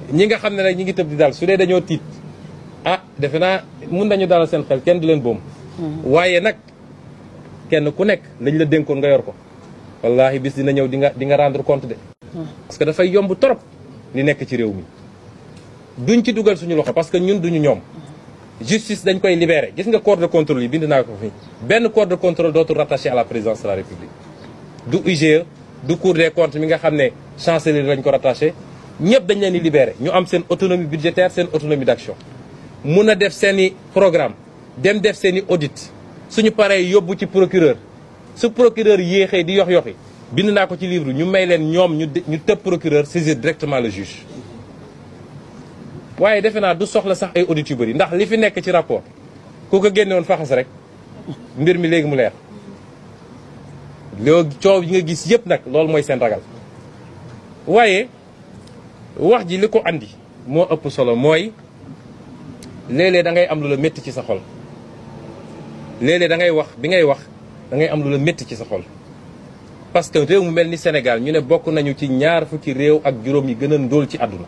ñi nga xam ne nag ñi ngi tëb di dal su dee dañoo tiit ah defe naa mun nañu dalal seen xel kenn du leen boom waaye nag kenn ku nekk lañ la dénkoon nga yor ko wallahi bis dina ñëw di nga di nga rendre compte de parce que dafay yomb trop li nekk ci réew mi duñ ci dugal suñu loxo parce que ñun duñu ñoom justice dañ koy libérer gis nga corps de contrôle yi bind naa ko fi benn corps de contrôle dootul rattaché à la présidence de la république du IGE du cour des comptes mi nga xam ne chancellerie lañ ko rattaché ñëpp dañ leen di libérer ñu am seen autonomie budgétaire seen autonomie d'action mun a def seen i programme dem def seen i audit suñu paree yóbbu ci procureur su procureur yéexee di yox yoxi bind naa ko ci livre ñu may leen ñoom ñu ñu tëb procureur saisir directement le juge waaye defe naa du soxla sax ay audits yu bëri ndax li fi nekk ci rapport ku ko génne woon faxas rek mbir mi léegi mu leer loo coow yi nga gis yëpp nag loolu mooy seen ragal waaye wax ji li ko andi moo ëpp solo mooy léeg-léeg da ngay am lu la métti ci sa xol léeg-léeg da ngay wax bi ngay wax da ngay am lu la métti ci sa xol parce que réew mu mel ni Sénégal ñu ne bokk nañu ci ñaar fukki réew ak juróom yi gën a ndóol ci àdduna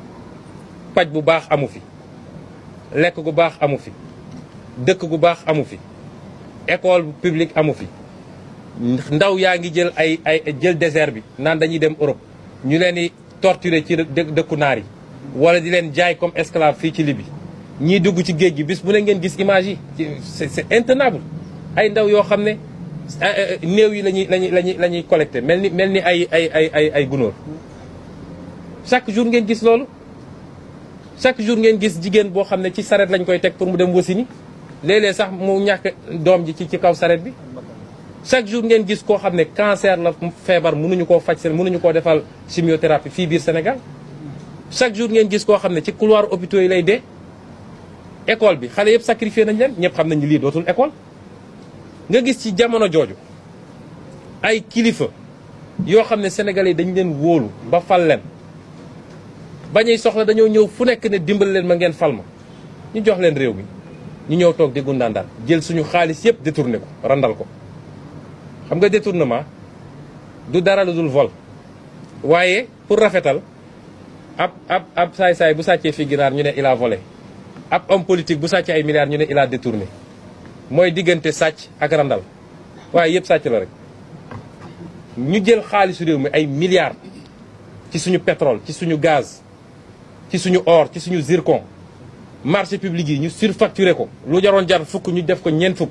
paj bu baax amu fi lekk gu baax amu fi dëkk gu baax amu fi école publique amu fi ndaw yaa ngi jël ay ay jël désert bi naan dañuy dem Europe ñu leen di torturer ci dëkku naar yi wala di leen jaay comme esclave fii ci Libye ñii dugg ci géej gi bis bu ne ngeen gis image yi c'est c'est intenable ay ndaw yoo xam ne néew yi lañuy lañuy lañuy la ñuy collecté mel ni mel ni ay ay ay ay ay gunóor chaque jour ngeen gis loolu chaque jour ngeen gis jigéen boo xam ne ci saret lañ koy teg pour mu dem wasini léeg-léeg sax mu ñàkk doom ji ci ci kaw saret bi chaque jour ngeen gis koo xam ne cancer la feebar mënuñu koo faj seen mënuñu koo defal chimiothérapie fii biir Sénégal chaque jour ngeen gis koo xam ne ci couloir hôpitaux yi lay dee école bi xale yëpp sacrifié nañ leen ñëpp xam nañ lii dootul école nga gis ci jamono jooju ay kilifa yoo xam ne sénégalais dañ leen wóolu ba fal leen bañuy soxla dañoo ñëw fu nekk ne dimbal leen ma ngeen fal ma ñu jox leen réew mi ñu ñëw toog di gundaandaal jël suñu xaalis yëpp détourné ko randal ko xam nga détournement du dara lu dul vol waaye pour rafetal ab ab ab saay-saay bu sàccee fi ginaar ñu ne il a volé ab homme politique bu sàccee ay milliards ñu ne il a détourné mooy diggante sàcc ak randal waaye yëpp sàcc la rek ñu jël xaalisu réew mi ay milliards ci suñu pétrole ci suñu gaz ci suñu or ci suñu zircon marché public yi ñu surfacturé ko lu jaroon jar fukk ñu def ko ñeent fukk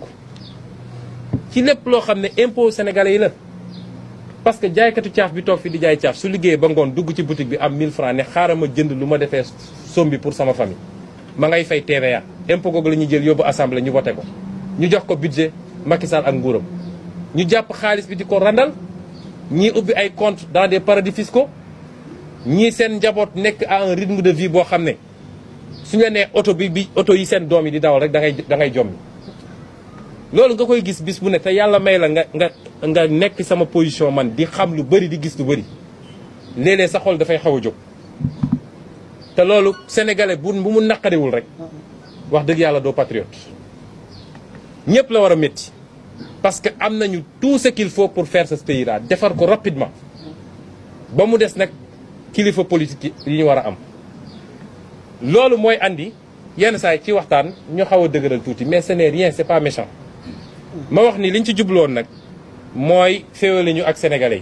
ci lépp loo xam ne impôt sénégalais yi la parce que jaaykatu caaf bi toog fi di jaay caaf su liggéeyee ba ngoon dugg ci boutique bi am 1000 francs ne xaaral ma jënd lu ma defee sombi pour sama famille ma ngay fay TVA impôt googu la ñuy jël yóbbu assemblée ñu voté ko ñu jox ko budget Macky Sall ak nguuram ñu jàpp xaalis bi di ko randal ñii ubbi ay compte dans des paradis fiscaux ñii seen njaboot nekk à un rythme de vie boo xam ne suñu la nee oto bi bi oto yi seen doom yi di dawal rek da ngay da ngay jommi loolu nga koy gis bis bu ne te yàlla may la nga nga nga nekk sama position man di xam lu bëri di gis lu bëri léeg-léeg sa xol dafay xaw a jóg te loolu sénégalais bu bu mu naqariwul rek wax dëgg yàlla doo patriote ñëpp la war a métti parce que am nañu tout ce qu'il faut pour faire ce pays là defar ko rapidement ba mu des nag kilifa politique yi ñu war a am loolu mooy andi yenn saa yi ci waxtaan ñu xaw a dëgëral tuuti mais ce n'est rien c'est pas méchant ma wax ni liñ ci jubloon nag mooy féewale ñu ak sénégalais yi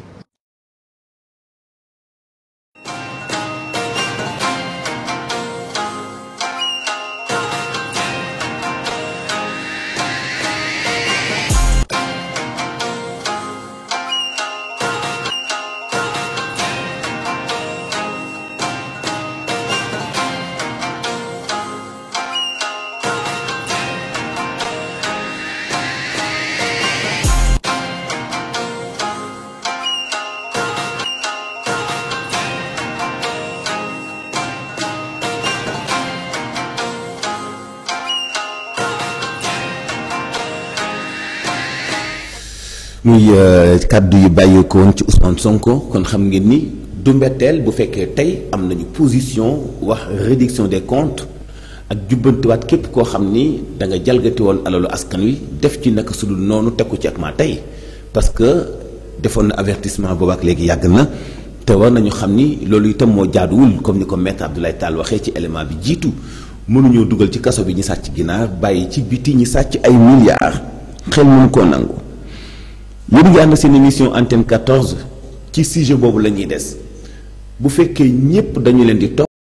muy kàddu yu bàyyeekoo woon ci Ousmane Sonko kon xam ngeen ni du mbetteel bu fekkee tey am nañu position wax réduction des comptes ak jubbantiwaat képp koo xam ni da nga jalgati woon alalu askan wi def ci naka sudul noonu teg ko ci ak maa tey parce que defoon na avertissement boobu ak léegi yàgg na te war nañu xam ni loolu itam moo jaaduwul comme ni ko maître Abdoulaye Tall waxee ci élément bi jiitu mënuñoo dugal ci kaso bi ñi sàcc ginaar bàyyi ci biti ñi sàcc ay milliards xel mënu koo nangu yéen ngi ànd seen émission antenne 14 ci sujet boobu la ñuy des bu fekkee ñépp dañu leen di topp